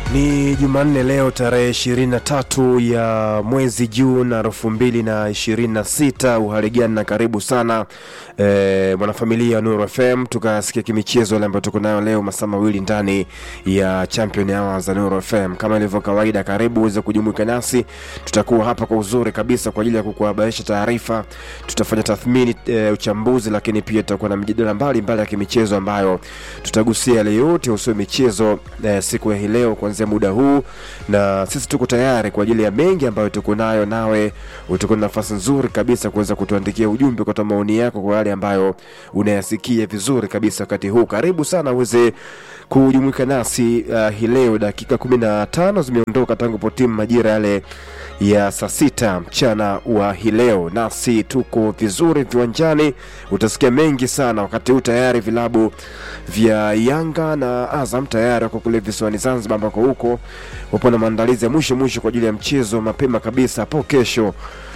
Ni Jumanne leo tarehe 23 ya mwezi Juni elfu mbili na ishirini na sita. Uhaligani na karibu sana e, mwanafamilia wa Nuru FM, tukasikia kimichezo yale ambayo tuko nayo leo masaa mawili ndani ya Champion Hour za Nuru FM. Kama ilivyo kawaida, karibu uweze kujumuika nasi, tutakuwa hapa kwa uzuri kabisa kwa ajili ya kukuhabarisha taarifa, tutafanya tathmini e, uchambuzi, lakini pia tutakuwa na mjadala mbalimbali ya kimichezo ambayo tutagusia yale yote usio michezo e, siku ya hii leo kuanzia muda huu, na sisi tuko tayari kwa ajili ya mengi ambayo tuko nayo, nawe utakuwa na nafasi nzuri kabisa kuweza kutuandikia ujumbe, kutoa maoni yako kwa yale ambayo unayasikia vizuri kabisa wakati huu. Karibu sana uweze kujumuika nasi uh, hii leo. Dakika kumi na tano zimeondoka tangu potimu majira yale ya saa sita mchana wa hii leo, nasi tuko vizuri viwanjani. Utasikia mengi sana wakati huu. Tayari vilabu vya Yanga na Azam tayari wako kule visiwani Zanzibar, ambako huko wapo na maandalizi ya mwisho mwisho kwa ajili ya mchezo mapema kabisa hapo kesho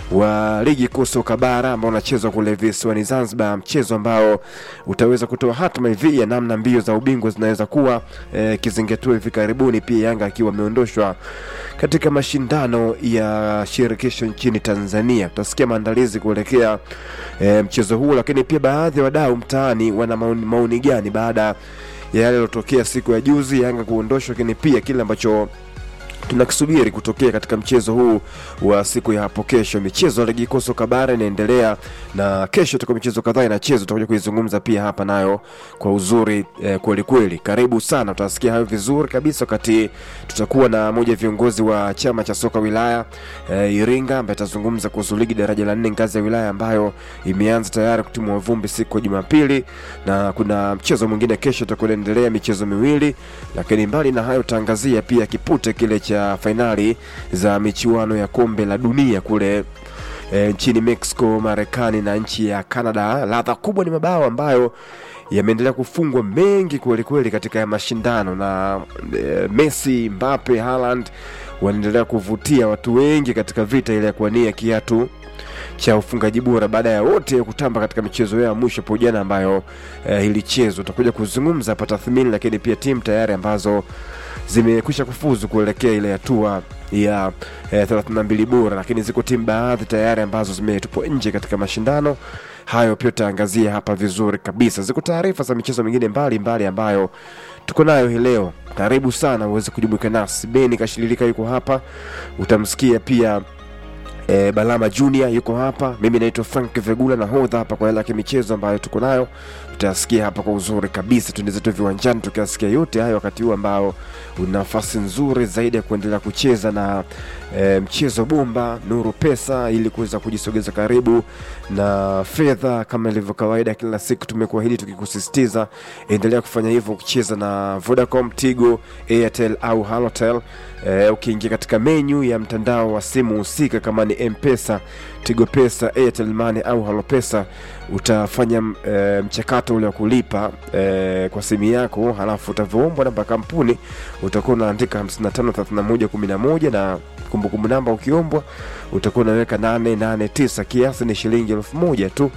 wa ligi kuu soka bara ambao unachezwa kule visiwani Zanzibar, mchezo ambao utaweza kutoa hatma hivi ya namna mbio za ubingwa zinaweza kuwa eh, kizingatiwa hivi karibuni, pia Yanga akiwa ameondoshwa katika mashindano ya shirikisho nchini Tanzania. Tutasikia maandalizi kuelekea eh, mchezo huo, lakini pia baadhi ya wadau mtaani wana maoni, maoni gani baada ya yale yaliyotokea siku ya juzi Yanga kuondoshwa, lakini pia kile ambacho tunakisubiri kutokea katika mchezo huu wa siku ya hapo kesho. Michezo ya ligi kuu soka bara inaendelea na kesho tuko michezo kadhaa inachezwa, tutakuja kuizungumza pia hapa nayo kwa uzuri eh, kweli kweli. Karibu sana, utasikia hayo vizuri kabisa wakati tutakuwa na moja viongozi wa chama cha soka wilaya eh, Iringa ambaye atazungumza kuhusu ligi daraja la nne ngazi ya wilaya ambayo imeanza tayari kutimua vumbi siku ya Jumapili, na kuna mchezo mwingine kesho utakuwa inaendelea, michezo miwili. Lakini mbali na hayo, tutaangazia pia kipute kile cha fainali za michuano ya kombe la dunia kule e, nchini Mexico, Marekani na nchi ya Canada. Ladha kubwa ni mabao ambayo yameendelea kufungwa mengi kweli kweli katika ya mashindano na e, Messi, Mbappe, Haaland wanaendelea kuvutia watu wengi katika vita ile ya kuwania kiatu cha ufungaji bora baada ya wote kutamba katika michezo yao ya mwisho hapo jana ambayo eh, ilichezwa. Utakuja kuzungumza hapa tathmini, lakini pia timu tayari ambazo zimekwisha kufuzu kuelekea ile hatua ya eh, 32 bora, lakini ziko timu baadhi tayari ambazo zimetupwa nje katika mashindano hayo. Pia tutaangazia hapa vizuri kabisa. Ziko taarifa za michezo mingine mbalimbali ambayo tuko nayo hii leo. Karibu sana uweze kujumuika nasi. Beni Kashililika yuko hapa, utamsikia pia E, Balama Junior yuko hapa, mimi naitwa Frank Vegula na hodha hapa kwa yale ya michezo ambayo tuko nayo, tutasikia hapa kwa uzuri kabisa. Tuende zetu viwanjani tukiasikia yote hayo wakati huu ambao una nafasi nzuri zaidi ya kuendelea kucheza na e, mchezo bomba Nuru Pesa ili kuweza kujisogeza karibu na fedha. Kama ilivyo kawaida, kila siku tumekuahidi tukikusisitiza, endelea kufanya hivyo ukicheza na Vodacom, Tigo, Airtel au Halotel. E, ukiingia katika menyu ya mtandao wa simu husika kama ni M-Pesa, Tigo Pesa, Airtel Money au Halo Pesa, utafanya e, mchakato ule wa kulipa e, kwa simu yako, halafu utavoombwa namba kampuni, utakuwa unaandika 553111 na kumbukumbu namba ukiombwa utakuwa unaweka 889 kiasi ni shilingi elfu moja tu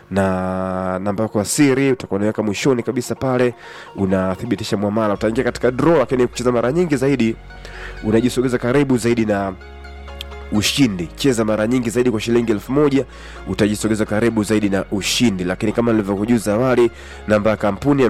na namba yako ya siri utakuwa unaweka mwishoni kabisa pale, unathibitisha mwamala, utaingia katika draw. Lakini kucheza mara nyingi zaidi unajisogeza karibu zaidi na ushindi. Cheza mara nyingi zaidi kwa shilingi elfu moja utajisogeza karibu zaidi na ushindi. Lakini kama nilivyokujuza awali, namba ya kampuni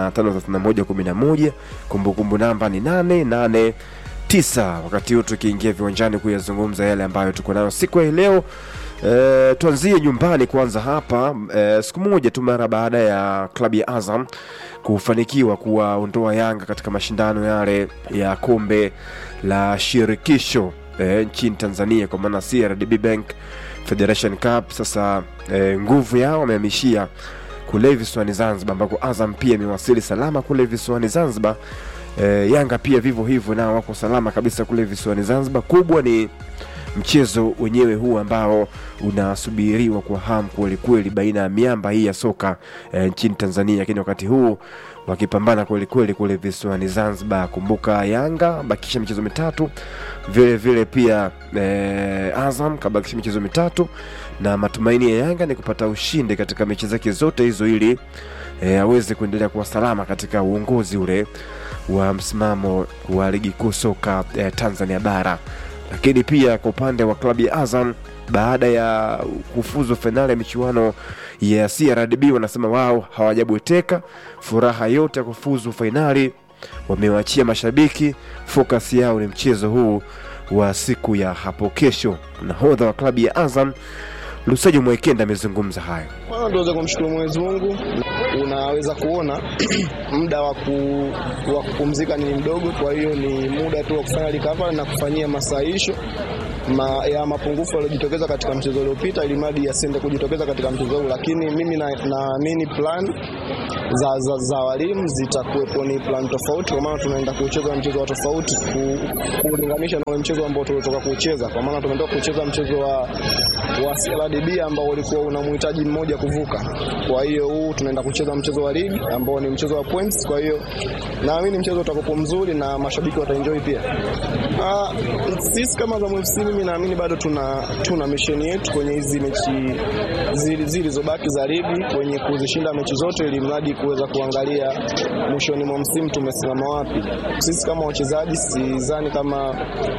553111 kumbukumbu namba ni 889 wakati huu tukiingia viwanjani kuyazungumza yale ambayo tuko nayo siku ya leo. E, tuanzie nyumbani kwanza hapa e, siku moja tu mara baada ya klabu ya Azam kufanikiwa kuwaondoa Yanga katika mashindano yale ya kombe la shirikisho e, nchini Tanzania kwa maana CRDB Bank Federation Cup. Sasa e, nguvu yao wamehamishia kule visiwani Zanzibar, ambako Azam pia imewasili salama kule visiwani Zanzibar. E, Yanga pia vivyo hivyo nao wako salama kabisa kule visiwani Zanzibar. Kubwa ni mchezo wenyewe huu ambao unasubiriwa kwa hamu kweli kweli baina ya miamba hii ya soka e, nchini Tanzania, lakini wakati huu wakipambana kweli kweli kule visiwani Zanzibar. Kumbuka Yanga bakisha michezo mitatu, vile vile pia e, Azam kabakisha michezo mitatu, na matumaini ya Yanga ni kupata ushindi katika mechi zake zote hizo ili e, aweze kuendelea kuwa salama katika uongozi ule wa msimamo wa ligi kuu soka eh, Tanzania bara. Lakini pia kwa upande wa klabu ya Azam baada ya kufuzu fainali ya michuano ya CRDB wanasema wao hawajabweteka, furaha yote ya kufuzu fainali wamewachia mashabiki. Focus yao ni mchezo huu wa siku ya hapo kesho. Nahodha wa klabu ya Azam Lusajo Mwekenda amezungumza hayo. Kwanza tuweze kumshukuru Mwenyezi Mungu. Unaweza kuona muda wa ku, wa kupumzika ni mdogo, kwa hiyo ni muda tu wa kufanya recovery na kufanyia masahisho ma, ya mapungufu yaliyojitokeza katika mchezo uliopita, ili mradi yasiende kujitokeza katika mchezo huu. Lakini mimi naamini na plan za, za, za walimu zitakuwepo ni plan tofauti, kwa maana tunaenda kucheza mchezo wa tofauti ku, kulinganisha na ule mchezo ambao tulitoka kucheza, kwa maana tumetoka kucheza mchezo wa, wa CRDB ambao ulikuwa unamhitaji mmoja kuvuka. Kwa hiyo huu tunaenda kucheza mchezo wa ligi ambao ni mchezo wa points. Kwa hiyo naamini mchezo utakuwa mzuri na mashabiki wataenjoy pia. Ah, sisi kama Azam FC mimi naamini bado tuna tuna mission yetu kwenye hizi mechi zilizobaki za ligi kwenye kuzishinda mechi zote, ili mradi kuweza kuangalia mwishoni mwa msimu tumesimama wapi. Sisi kama wachezaji sidhani kama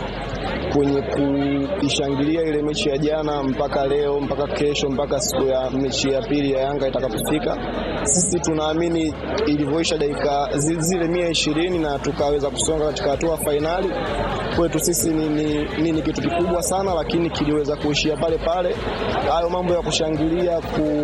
kwenye kuishangilia ile mechi ya jana mpaka leo mpaka kesho mpaka siku ya mechi ya pili ya Yanga itakapofika, sisi tunaamini ilivyoisha dakika zile mia ishirini na tukaweza kusonga katika hatua fainali, kwetu sisi ni, ni, ni, ni kitu kikubwa sana, lakini kiliweza kuishia pale pale. Hayo mambo ya kushangilia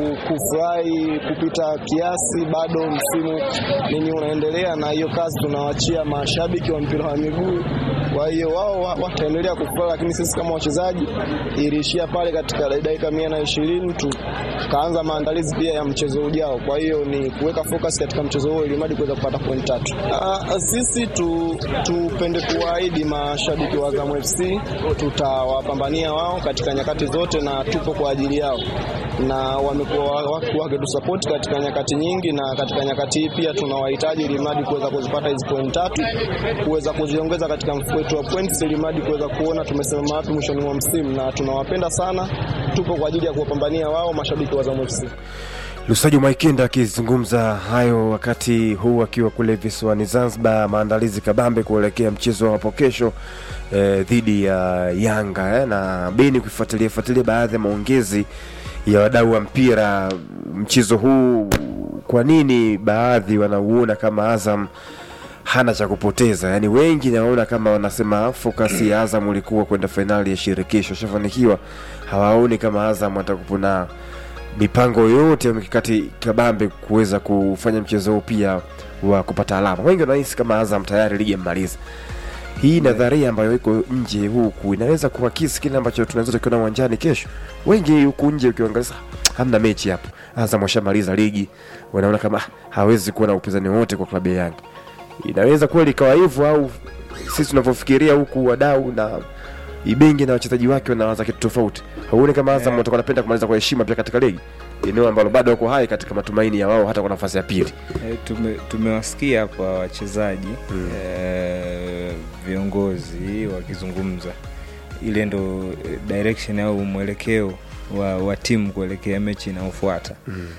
kufurahi kupita kiasi, bado msimu nini unaendelea, na hiyo kazi tunawachia mashabiki wa mpira wa miguu. Kwa hiyo wao wataendelea kufurahi, lakini sisi kama wachezaji iliishia pale katika dakika mia na ishirini tukaanza maandalizi pia ya mchezo ujao. Kwa hiyo ni kuweka focus katika mchezo huo ili mradi kuweza kupata point tatu. Aa, sisi tu, tupende kuwaahidi mashabiki wa Azam FC tutawapambania wao katika nyakati zote na tupo kwa ajili yao, na wamekuwa wakitusupport katika nyakati nyingi, na katika nyakati hii pia tunawahitaji ili mradi kuweza kuzipata hizi point tatu, kuweza kuziongeza katika mfuko wetu wa points ili mradi kuweza kuona tumesimama wapi mwishoni mwa msimu, na tunawapenda sana. Tupo kwa ajili ya kuwapambania wao mashabiki wa Azam FC. Lusajo Mwaikenda akizungumza hayo wakati huu akiwa kule visiwani Zanzibar, maandalizi kabambe kuelekea mchezo wa hapo kesho eh, dhidi ya Yanga eh, na Beni kufuatilia fuatilia baadhi ya maongezi ya wadau wa mpira mchezo huu. Kwa nini baadhi wanauona kama Azam hana cha kupoteza? Yaani wengi naona kama wanasema focus ya Azam ulikuwa kwenda fainali ya shirikisho, shafanikiwa. Hawaoni kama Azam atakupo na mipango yote ya mikakati kabambe kuweza kufanya mchezo huu pia wa kupata alama. Wengi wanahisi kama Azam tayari ligi amemaliza. Hii nadharia ambayo iko nje huku inaweza kuakisi kile ambacho tunaweza tukiona uwanjani kesho. Wengi huku nje ukiangalia, hamna mechi hapo, Azam washamaliza ligi, wanaona kama hawezi kuwa na upinzani wote kwa klabu ya Yanga. Inaweza kweli ikawa hivyo, au sisi tunavyofikiria huku wadau na Ibenge na wachezaji wake wanawaza kitu tofauti. Hauoni kama Azam watakuwa wanapenda kumaliza kwa heshima pia katika ligi, eneo ambalo bado wako hai katika matumaini ya wao hata kwa nafasi ya pili. E, tume, tumewasikia hapa wachezaji Hmm. e, viongozi wakizungumza, ile ndo eh, direction au mwelekeo wa, wa timu kuelekea mechi inayofuata.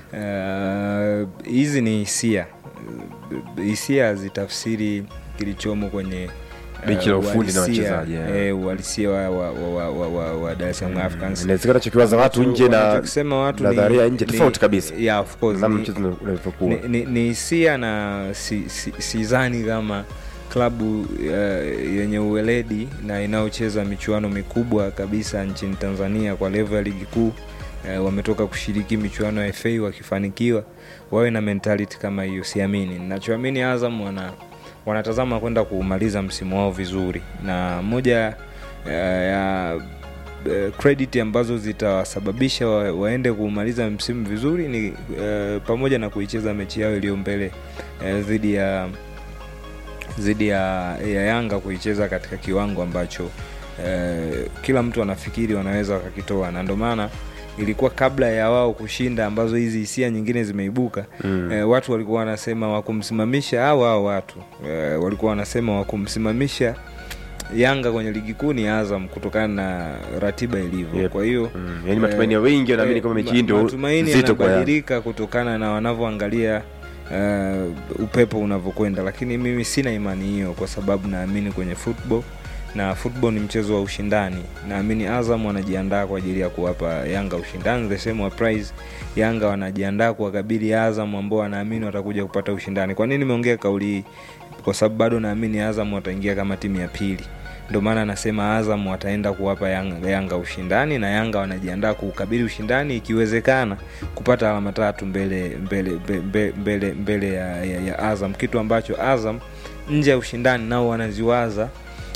Eh, hizi ni hisia, hisia hazitafsiri kilichomo kwenye eh, Benchi la ufundi na uhalisia, wachezaji, eh. eh, uhalisia wa, wa, wa, wa, wa, wa Dar es Salaam Africans Inawezekana chokiwaza watu nje na Wanachokisema watu ni- nadharia nje ni- tofauti kabisa. yeah, of course, namna ni- mchezo unavyokuwa. ni- ni ni hisia na si- si- sidhani kama klabu uh, yenye uweledi na inayocheza michuano mikubwa kabisa nchini Tanzania kwa level ya ligi kuu uh, wametoka kushiriki michuano ya FA wakifanikiwa, wawe na mentality kama hiyo, siamini. Ninachoamini Azam wana wanatazama kwenda kumaliza msimu wao vizuri, na moja uh, ya eh, credit ambazo zitawasababisha wa, waende kumaliza msimu vizuri ni eh, pamoja na kuicheza mechi yao iliyo mbele eh, dhidi ya dhidi ya, ya Yanga kuicheza katika kiwango ambacho eh, kila mtu anafikiri wanaweza wakakitoa, na ndio maana ilikuwa kabla ya wao kushinda, ambazo hizi hisia nyingine zimeibuka Mm. eh, watu walikuwa wanasema wakumsimamisha au hao watu eh, walikuwa wanasema wakumsimamisha Yanga kwenye ligi kuu ni Azam kutokana na ratiba ilivyo. Yep. Kwa hiyo Mm. Yaani matumaini ya wengi wanaamini eh, kama mechi ma- hii ndio matumaini nzito kwa Yanga. yanabadilika kutokana na wanavyoangalia uh, upepo unavyokwenda lakini mimi sina imani hiyo kwa sababu naamini kwenye football na football ni mchezo wa ushindani naamini azam wanajiandaa kwa ajili ya kuwapa yanga ushindani the same prize yanga wanajiandaa kuwakabili azam ambao wanaamini watakuja kupata ushindani kwa nini nimeongea kauli hii kwa sababu bado naamini azam wataingia kama timu ya pili ndio maana nasema azam wataenda kuwapa yanga, yanga ushindani na yanga wanajiandaa kuukabili ushindani ikiwezekana kupata alama tatu mbele mbele mbele, mbele, mbele ya, ya, ya azam kitu ambacho azam nje ya ushindani nao wanaziwaza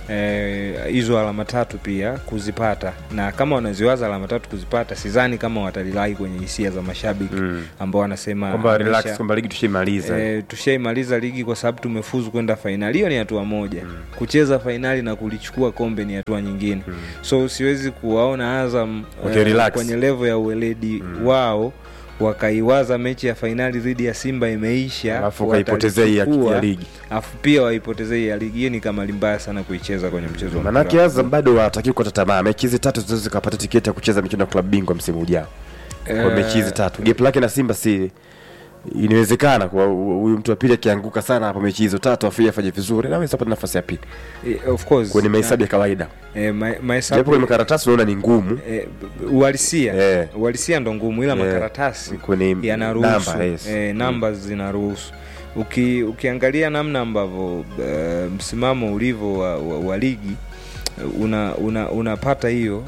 hizo eh, alama tatu pia kuzipata na kama wanaziwaza alama tatu kuzipata sidhani kama watalilai kwenye hisia za mashabiki Mm. ambao wanasema kwamba relax amesha- kwamba ligi tushaimaliza E, tushaimaliza ligi kwa sababu tumefuzu kwenda fainali hiyo ni hatua moja mm. kucheza fainali na kulichukua kombe ni hatua nyingine mm. so siwezi kuwaona azam Okay, relax. kwenye levo ya uweledi mm. wao wakaiwaza mechi ya fainali dhidi ya simba imeisha alafu ukaipotezea hii ya, watalichukua, ya ligi alafu pia waipotezee hii ya ligi hiyo ni kamali mbaya sana kuicheza kwenye mchezo wa manake mpira. azam bado wanatakiwa kukata tamaa mechi hizi tatu zinaweza zikapata tiketi ya kucheza michuano ya klabu bingwa msimu ujao kwa Eh, mechi hizi tatu gap lake na simba si inawezekana kwa huyu mtu wa pili akianguka sana hapo mechi hizo tatu afu yeye afanye vizuri naweza pata nafasi ya pili eh, of course kwenye mahesabu ya kawaida eh, ma- japo mahesabu kwenye makaratasi unaona ni ngumu eh, uhalisia Eh. uhalisia ndo ngumu ila Eh, makaratasi kwenye yanaruhusu namba, yes. eh, namba zinaruhusu Uki, ukiangalia namna ambavyo uh, msimamo ulivyo wa, wa, wa ligi eh, una, una, unapata hiyo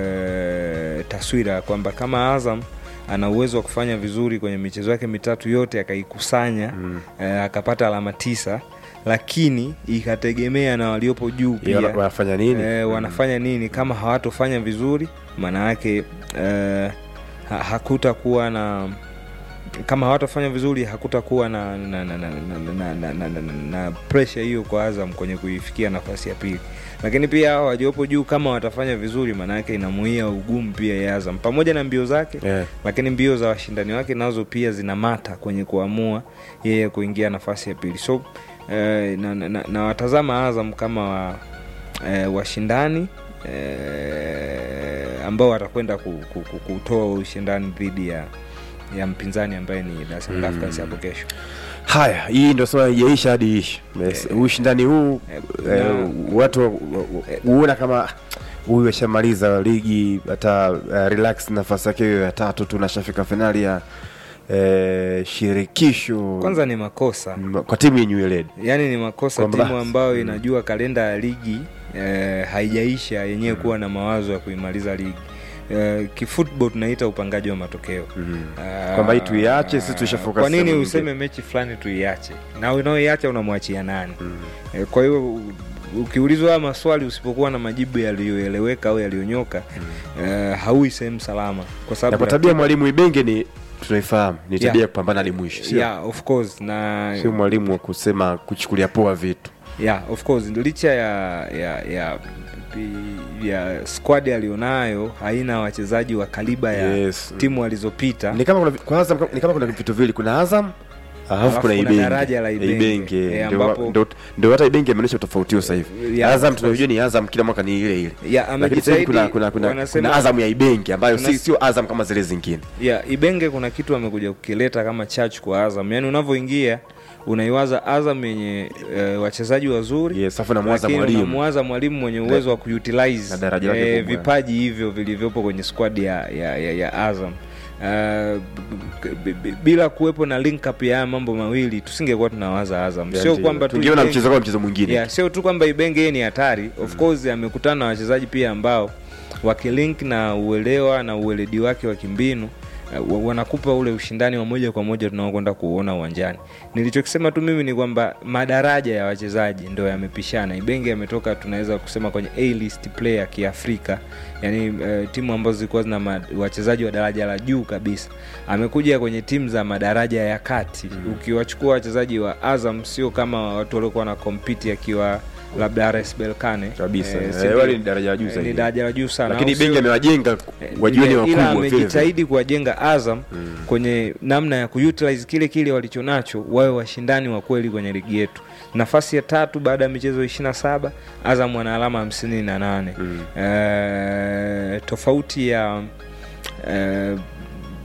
uh, taswira kwamba kama azam ana uwezo wa kufanya vizuri kwenye michezo yake mitatu yote akaikusanya mm. uh, akapata alama tisa lakini ikategemea na waliopo juu Ya, pia wana- wanafanya nini e, wanafanya nini kama hawatofanya vizuri maana yake e, ha, hakutakuwa na kama hawatafanya vizuri hakutakuwa na na, na, na, na, na, na, na, na, na pressure hiyo kwa azam kwenye kuifikia nafasi ya pili lakini pia hao waliopo juu kama watafanya vizuri maana yake inamuia ugumu pia ya azam pamoja na mbio zake Yeah. lakini mbio za washindani wake nazo pia zinamata kwenye kuamua yeye kuingia nafasi ya pili so eh, na, na, na, na watazama azam kama wa, eh, washindani eh, ambao watakwenda ku, ku, ku, kutoa ushindani dhidi ya ya mpinzani ambaye ni Dar es Salaam Africans hapo kesho haya hii ndio sema ijaisha hadi ishi Yes, ushindani huu eh, eh, na- watu wa- wa- huona kama huyu ashamaliza ligi hata uh, relax nafasi yake hiyo ya tatu tu nashafika fainali ya eh, shirikisho kwanza ni makosa M- kwa timu yenye weledi yaani ni makosa Kwamba- timu ambayo inajua kalenda ya ligi eh, haijaisha yenyewe kuwa na mawazo ya kuimaliza ligi eh, kifootball tunaita upangaji wa matokeo Ah, Kwamba hii tuiache, sisi tuishafocus kwa nini sehemu useme nyingine. mechi fulani tuiache na unaoiacha unamwachia nani eh, kwa hiyo u- ukiulizwa haya maswali usipokuwa na majibu yaliyoeleweka au yaliyonyoka eh, haui sehemu salama kwa na sababu kwa tabia ya mwalimu ibenge ni tunaifahamu ni tabia Yeah. ya kupambana hadi mwisho sio yeah, of course na sio mwalimu wa kusema kuchukulia poa vitu yeah, of course licha ya ya ya ya squad alionayo haina wachezaji wa kaliba ya Yes. timu alizopita ni kama kuna, kwa Azam, ni kama kuna vitu vili kuna azam alafu Alafu kuna kuna ibenge daraja la Ibenge. Ibenge. Eh, Ndio- ambapo- ndio- ndio hata ibenge ameonyesha utofauti huo sasa hivi Yeah, azam of tunajua ni azam kila mwaka ni ile ile ya lakini sasa hivi kuna, amejitahidi kuna, kuna, wanasema kuna azam ya ibenge ambayo kuna- si, sio azam kama zile zingine ya ibenge kuna kitu amekuja kukileta kama church kwa azam yaani unavyoingia unaiwaza azam yenye uh, wachezaji wazuri yes afu namwaza lakini mwalimu unamwaza mwalimu mwenye uwezo wa kuutilize na daraja lake eh, kubwa. vipaji hivyo vilivyopo kwenye squad ya, ya, ya, ya azam Uh, b- b- bila kuwepo na link up ya haya mambo mawili tusingekuwa tunawaza azam sio Ndio. kwamba tu tungeona Ibenge- mchezo kama mchezo mwingine yeah, sio tu kwamba ibenge yeye ni hatari of course amekutana na wachezaji pia ambao wakilink na uelewa na ueledi wake wa kimbinu uh, wa- wanakupa ule ushindani wa moja kwa moja tunaokwenda kuuona uwanjani nilichokisema tu mimi ni kwamba madaraja ya wachezaji ndo yamepishana ibenge ametoka tunaweza kusema kwenye a list player kiafrika yani uh, timu ambazo zilikuwa zina ma- wachezaji wa daraja la juu kabisa amekuja kwenye timu za madaraja ya kati mm. ukiwachukua wachezaji wa azam sio kama watu waliokuwa na kompiti akiwa labda rs belkane kabisa Eh, Eh, si ndio? wale ni daraja la juu Eh, zaidi ni daraja la juu sana lakini au sio? ibenge amewajenga wajioni Ila- ila wakubwa vile vile. amejitahidi kuwajenga azam kwenye namna ya kuutilize kile kile walichonacho wawe washindani wa kweli kwenye ligi yetu nafasi ya tatu baada ya michezo ishirina saba azam wana alama hamsini na nane Mm. Eh, tofauti ya eh,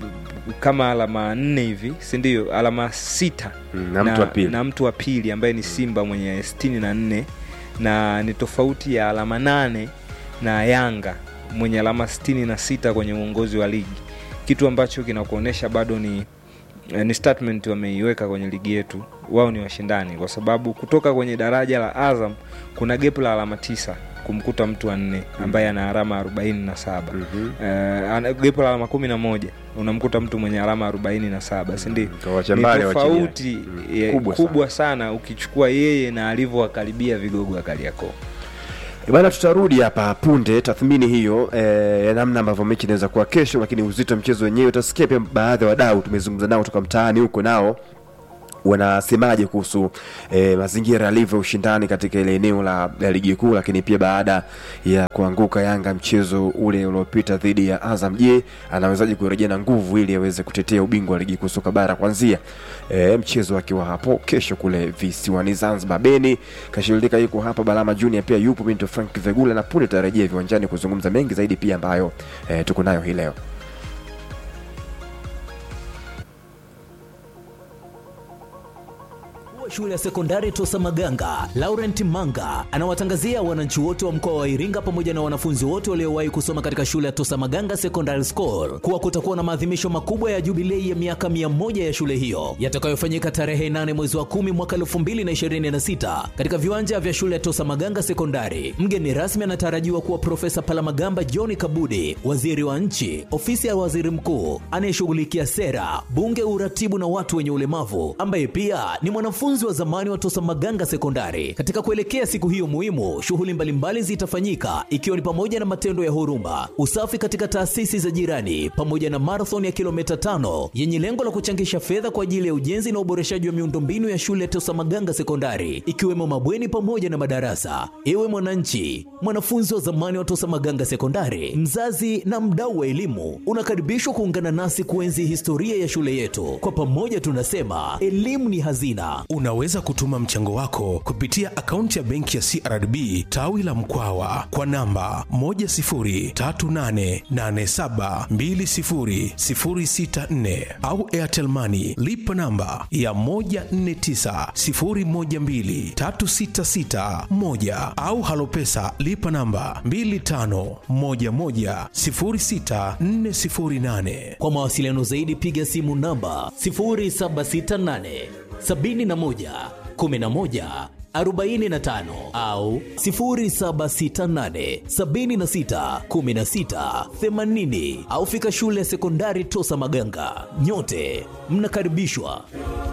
kama alama nne hivi sindio alama sita Mm, na mtu wa pili. na mtu wa pili ambaye ni simba mwenye sitini na nne na ni tofauti ya alama nane na yanga mwenye alama sitini na sita kwenye uongozi wa ligi kitu ambacho kinakuonyesha bado ni eh, ni statement wameiweka kwenye ligi yetu wao ni washindani kwa sababu kutoka kwenye daraja la azam kuna gepu la alama tisa kumkuta mtu wa nne ambaye ana alama arobaini na saba Mhm. Eh, ana gepu la alama kumi na moja unamkuta mtu mwenye alama arobaini na saba sindio Kawacha ni mbali wa chini yake. tofauti Mm, eh, kubwa kubwa, sana. ukichukua yeye na alivyowakaribia vigogo wa kariakoo E Bana, tutarudi hapa punde tathmini hiyo eh, ya namna ambavyo mechi inaweza kuwa kesho, lakini uzito wa mchezo wenyewe utasikia pia baadhi ya wadau tumezungumza nao kutoka mtaani huko nao wanasemaje kuhusu eh, mazingira yalivyo ushindani katika ile eneo la, la ligi kuu, lakini pia baada ya kuanguka Yanga mchezo ule uliopita dhidi ya Azam, je, anawezaje kurejea na nguvu ili aweze kutetea ubingwa wa ligi kuu soka bara kuanzia eh, mchezo akiwa hapo kesho kule visiwani Zanzibar. Beni Kashilika yuko hapa, Balama Junior pia yupo, Minto Frank Vegula na punde tarejea viwanjani kuzungumza mengi zaidi pia ambayo eh, tuko nayo hii leo. Mkuu wa shule ya sekondari Tosa Maganga, Laurent Manga, anawatangazia wananchi wote wa mkoa wa Iringa pamoja na wanafunzi wote waliowahi kusoma katika shule ya Tosa Maganga Secondary School kuwa kutakuwa na maadhimisho makubwa ya jubilei ya miaka 100 ya shule hiyo yatakayofanyika tarehe 8 mwezi wa 10 mwaka 2026 katika viwanja vya shule ya Tosa Maganga Sekondari. Mgeni rasmi anatarajiwa kuwa Profesa Palamagamba John Kabudi, waziri wa nchi, ofisi ya waziri mkuu anayeshughulikia sera, bunge, uratibu na watu wenye ulemavu, ambaye pia ni mwanafunzi wa zamani wa Tosa Maganga Sekondari. Katika kuelekea siku hiyo muhimu, shughuli mbalimbali zitafanyika ikiwa ni pamoja na matendo ya huruma, usafi katika taasisi za jirani, pamoja na marathon ya kilomita tano yenye lengo la kuchangisha fedha kwa ajili ya ujenzi na uboreshaji wa miundombinu ya shule ya Tosa Maganga Sekondari, ikiwemo mabweni pamoja na madarasa. Ewe mwananchi, mwanafunzi wa zamani wa Tosa Maganga Sekondari, mzazi na mdau wa elimu, unakaribishwa kuungana nasi kuenzi historia ya shule yetu. Kwa pamoja tunasema elimu ni hazina. Unaweza kutuma mchango wako kupitia akaunti ya benki ya CRDB tawi la Mkwawa kwa namba 10388720064 au Airtel Money lipa namba ya 1490123661 au Halopesa lipa namba 25110648. Kwa mawasiliano zaidi piga simu namba 0768 71 11 45 au 0768 76 16 80 au fika shule ya sekondari Tosa Maganga. Nyote mnakaribishwa.